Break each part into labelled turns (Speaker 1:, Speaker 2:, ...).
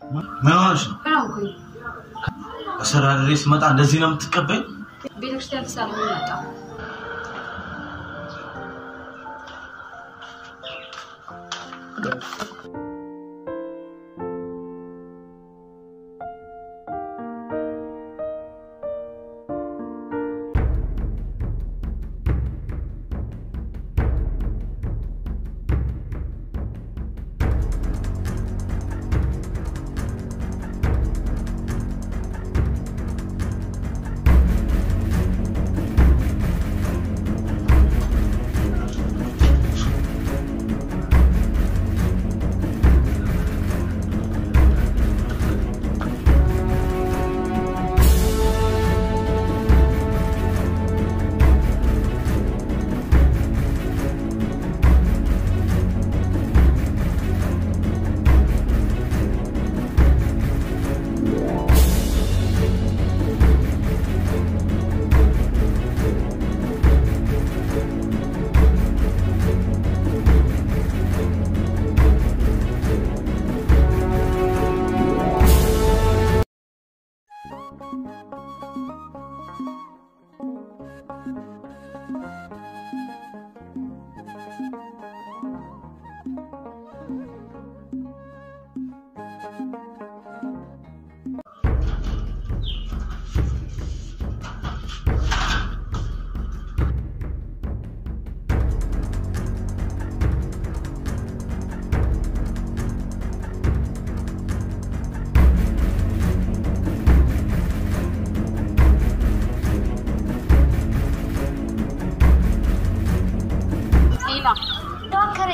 Speaker 1: ምን ሆነሽ ነው?
Speaker 2: አላውኩኝ።
Speaker 1: ከስራ ድሬ ስመጣ እንደዚህ ነው የምትቀበኝ?
Speaker 2: ቤተክርስቲያን ተሳልሞ መጣ። ሌላ
Speaker 3: ዶክተሬ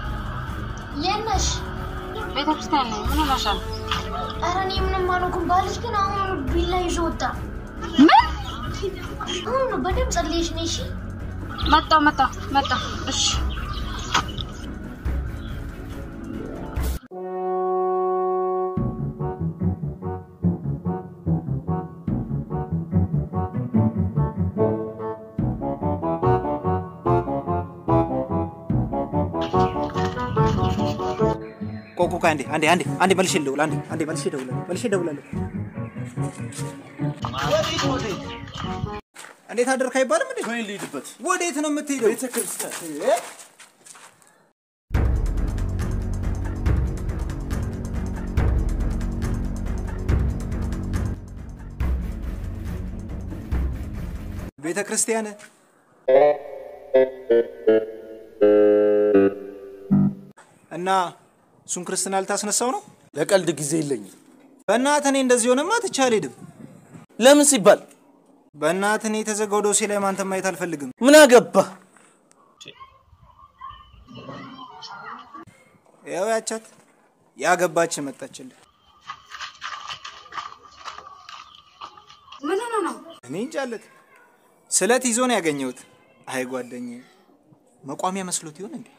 Speaker 3: የት ነሽ?
Speaker 2: ቤተክርስቲያን ነኝ። ምን ሆነሻል?
Speaker 3: ኧረ እኔ ምንም አልሆንኩም። ባልሽ ግን አሁን ቢላ ይዞ ወጣ።
Speaker 2: ምን
Speaker 3: አሁን ነው በደምብ ጸልየሽ ነይ እሺ።
Speaker 2: መጣው መጣው መጣው። እሺ
Speaker 4: ቆቁ አንዴ አንዴ አንዴ አንዴ መልሼ ልደውል አንዴ አንዴ መልሼ እደውላለሁ መልሼ እደውላለሁ። እንዴት አደርክ አይባልም እንዴ?
Speaker 1: ወይ ልሂድበት።
Speaker 4: ወዴት ነው የምትሄደው?
Speaker 1: ቤተክርስቲያን
Speaker 4: እ? ቤተ ክርስቲያን እና እሱን ክርስትና ልታስነሳው ነው?
Speaker 1: ለቀልድ ጊዜ የለኝም።
Speaker 4: በእናትህ እኔ እንደዚህ ሆነማ ትቼ አልሄድም።
Speaker 1: ለምን ሲባል
Speaker 4: በእናትህ እኔ የተዘጋው ዶሴ ላይ ማንተ ማየት አልፈልግም።
Speaker 1: ምን አገባህ?
Speaker 4: ያው ያቻት ያገባች መጣችልህ።
Speaker 2: ምን ሆነ ነው?
Speaker 4: እኔ እንጃለት ስለት ይዞ ነው ያገኘሁት። አይ ጓደኛዬ መቋሚያ መስሎት ይሆን እንዴ?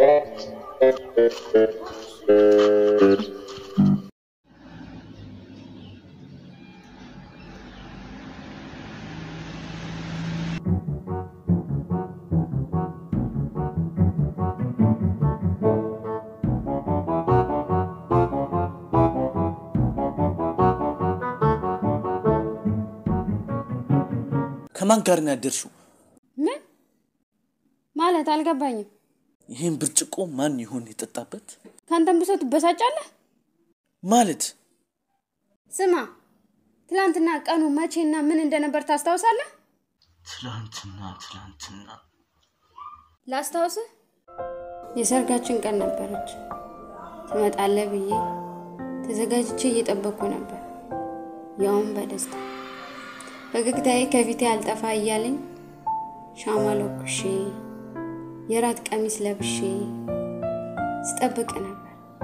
Speaker 1: ከማን ጋር ነው ያደርሽው?
Speaker 2: ምን ማለት አልገባኝም።
Speaker 1: ይህን ብርጭቆ ማን ይሆን የጠጣበት?
Speaker 2: ከአንተም ብሶ ትበሳጫለህ?
Speaker 1: ማለት
Speaker 2: ስማ፣ ትላንትና ቀኑ መቼና ምን እንደነበር ታስታውሳለህ?
Speaker 1: ትላንትና ትላንትና
Speaker 2: ላስታውስህ፣ የሰርጋችን ቀን ነበረች። ትመጣለህ ብዬ ተዘጋጅቼ እየጠበቅኩ ነበር፣ ያውም በደስታ ፈገግታዬ ከፊቴ አልጠፋ እያለኝ ሻማ ለኩሼ የራት ቀሚስ ለብሼ ስጠብቅ ነበር።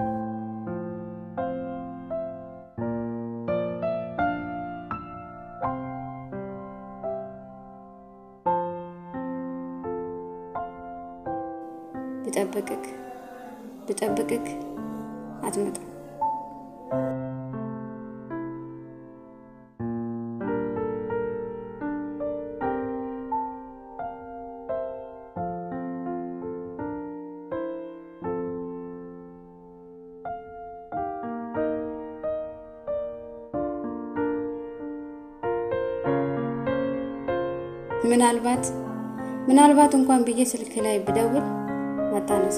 Speaker 2: ብጠብቅክ ብጠብቅክ አትመጣም። ምናልባት ምናልባት እንኳን ብዬ ስልክ ላይ ብደውል አታነሳ።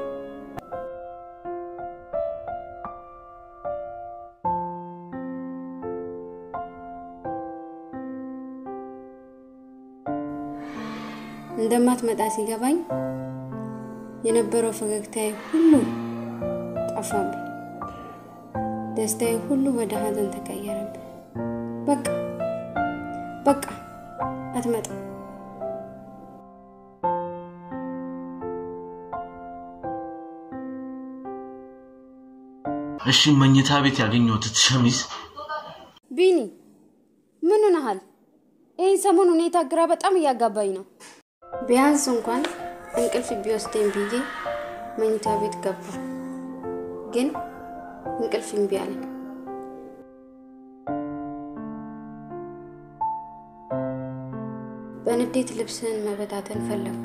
Speaker 2: እንደማትመጣ ሲገባኝ የነበረው ፈገግታዬ ሁሉ ጠፋብኝ። ደስታዬ ሁሉ ወደ ሀዘን ተቀየረብኝ። በቃ በቃ አትመጣም።
Speaker 1: እሺ መኝታ ቤት ያገኘሁት ሸሚዝ
Speaker 2: ቢኒ ምን ሆነሃል? ይህን ሰሞን ሁኔታ ግራ በጣም እያጋባኝ ነው። ቢያንስ እንኳን እንቅልፍ ቢወስደኝ ብዬ መኝታ ቤት ገባ፣ ግን እንቅልፍ እምቢ አለኝ። በንዴት ልብስህን መበታተን ፈለግኩ።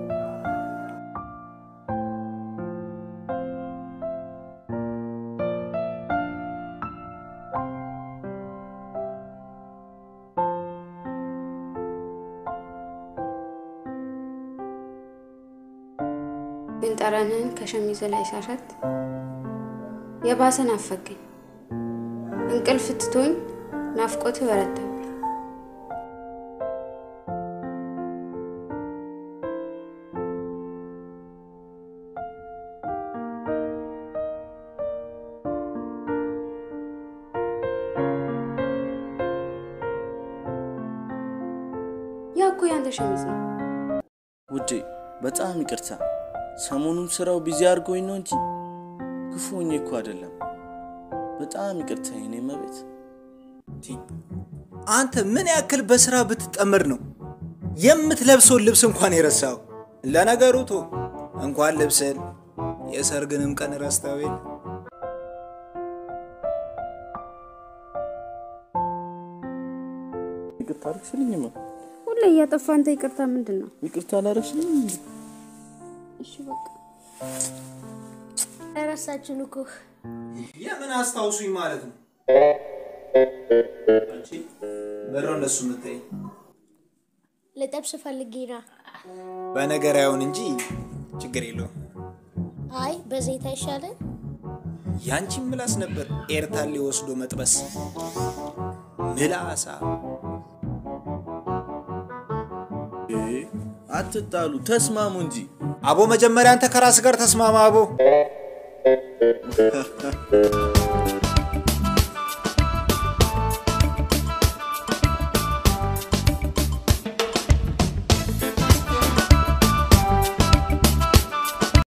Speaker 2: ግን ጠረንህን ከሸሚዝ ላይ ሳሸት የባሰን አፈገኝ። እንቅልፍ ትቶኝ ናፍቆትህ በረታብኝ። ያ እኮ ያንተ ሸሚዝ ነው።
Speaker 5: ውዴ በጣም ይቅርታ። ሰሞኑን ስራው ቢዚ አድርጎኝ ነው እንጂ ክፉ ሆኜ እኮ አይደለም። በጣም ይቅርታ የኔ መቤት።
Speaker 4: አንተ ምን ያክል በስራ ብትጠመድ ነው የምትለብሰውን ልብስ እንኳን የረሳው? ለነገሩ ቶ እንኳን ልብስን የሰርግንም ቀን ረስተው የለ
Speaker 5: ይቅርታ አረግሽልኝማ?
Speaker 2: ሁሌ እያጠፋ አንተ ይቅርታ ምንድን ነው?
Speaker 5: ይቅርታ አላረግሽልኝ?
Speaker 2: እሺ በቃ
Speaker 3: እረሳችን እኮ
Speaker 4: የምን አስታውሱኝ ማለት ነው? በሮ እንደሱ የምታይ
Speaker 3: ልጠብስ ፈልጌ ነው።
Speaker 4: በነገር አይሆን እንጂ ችግር የለውም።
Speaker 3: አይ በዘይት አይሻልም?
Speaker 4: ያንቺን ምላስ ነበር ኤርታሌ ወስዶ መጥበስ ምላሳ
Speaker 5: እ አትጣሉ፣ ተስማሙ እንጂ።
Speaker 4: አቦ መጀመሪያ አንተ ከራስ ጋር ተስማማ አቦ